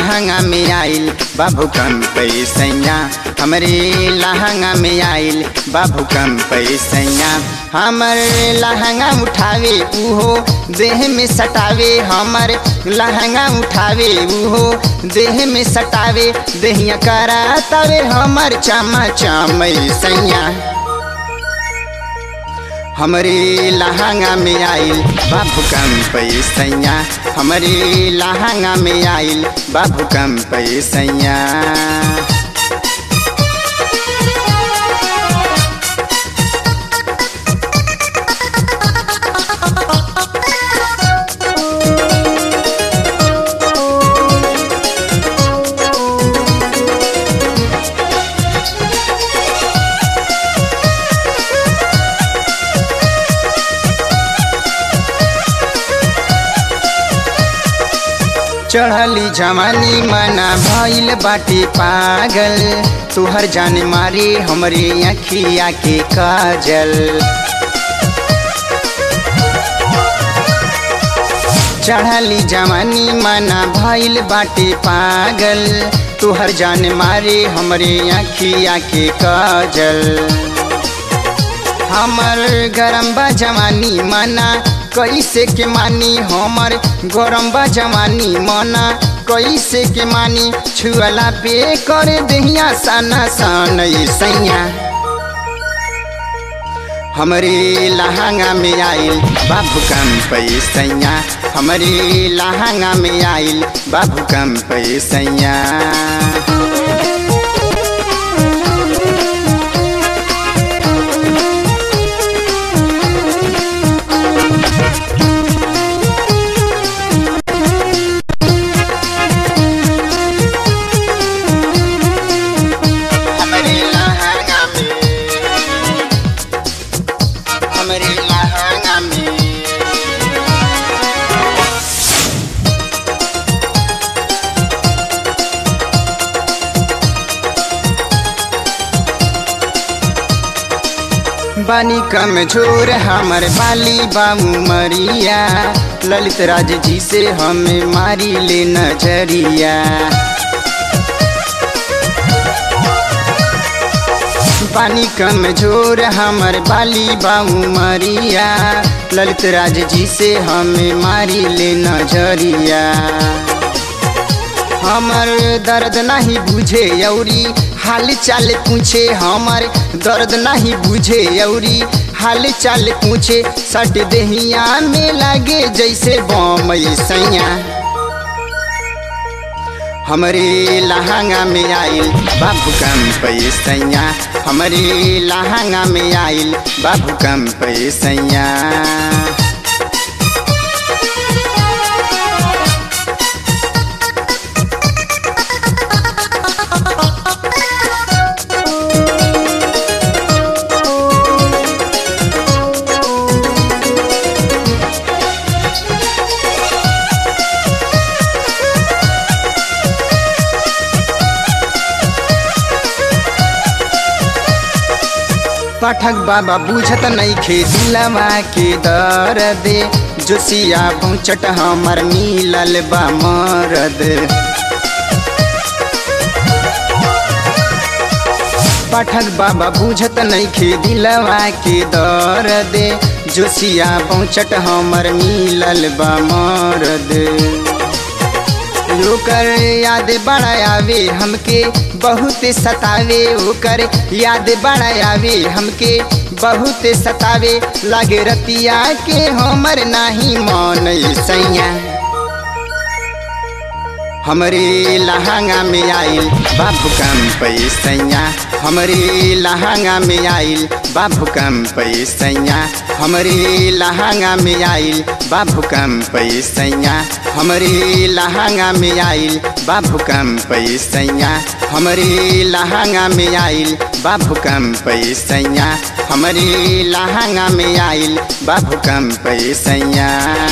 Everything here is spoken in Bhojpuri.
लहंगा में आइल बाबू कम पैसैया हमरे लहंगा में आइल बाबू कम पैसैया हमर लहंगा उठावे उहो देह में सटावे हमर लहंगा उठावे उहो देह में सटावे देहिया करा तवे हमर चमा चमैसैया हमरे लहंगा में आइल बाबू कम पैसैया हमरे लहंगा में आइल बाबू कम पैसैया चढ़ली जवानी मना भइल बाटे पागल तुहर जान मारे हमरे अखिया के काजल चढ़ली जवानी मना भइल बाटे पागल तुहर जान मारे हमरे अखिया के काजल हमर गरम बा जवानी मना कैसे के मानी हमर गरम बा जवानी मना कैसे के मानी छुअला पे कर दहिया सना सन सैया हमरे लहंगा में आइल बाबू कम पैसैया हमरे लहंगा में आइल बाबू कम पैसैया हमरे लहंगा में हमरे लहंगा में बानी कमजोर हमर बाली बाबू मरिया ललित राज जी से हमें मारी ले नजरिया पानी कमजोर हमर बाली बाबू मरिया ललित राज जी से हमें मारी ले नजरिया हमर दर्द नहीं बुझे यौरी हाल चाल पूछे हमर दर्द नहीं बुझे यौरी हाल चाल पूछे सट देहिया में लागे जैसे बम सैया हमरे लहंगा में आइल बाबू कम पैसैया हमरे लहंगा में आइल बाबू कम पैसैया पाठक बाबा बुझत नहीं खे दिलवा के दर्द जोशिया पहुँचट हमर मिलल बा मरद पाठक बाबा बुझत नहीं खे दिलवा के दर्द जोशिया पहुँचट हमर मिलल बा मरद ओकर याद बड़ा आवे हमके बहुत सतावे ओकर याद बड़ा आवे हमके बहुत सतावे लागे रतिया के हमर नाही मन सैया हमरे लहंगा में आइल बाबू कम पैसैया हमरे लहंगा में आइल बाबू कम पैसैया हमरे लहंगा में आइल बाबू कम पैसैया हमरे लहंगा में आइल बाबू कम पैसैया हमरे लहंगा में आइल बाबू कम पैसैया हमरे लहंगा में आइल बाबू कम पैसैया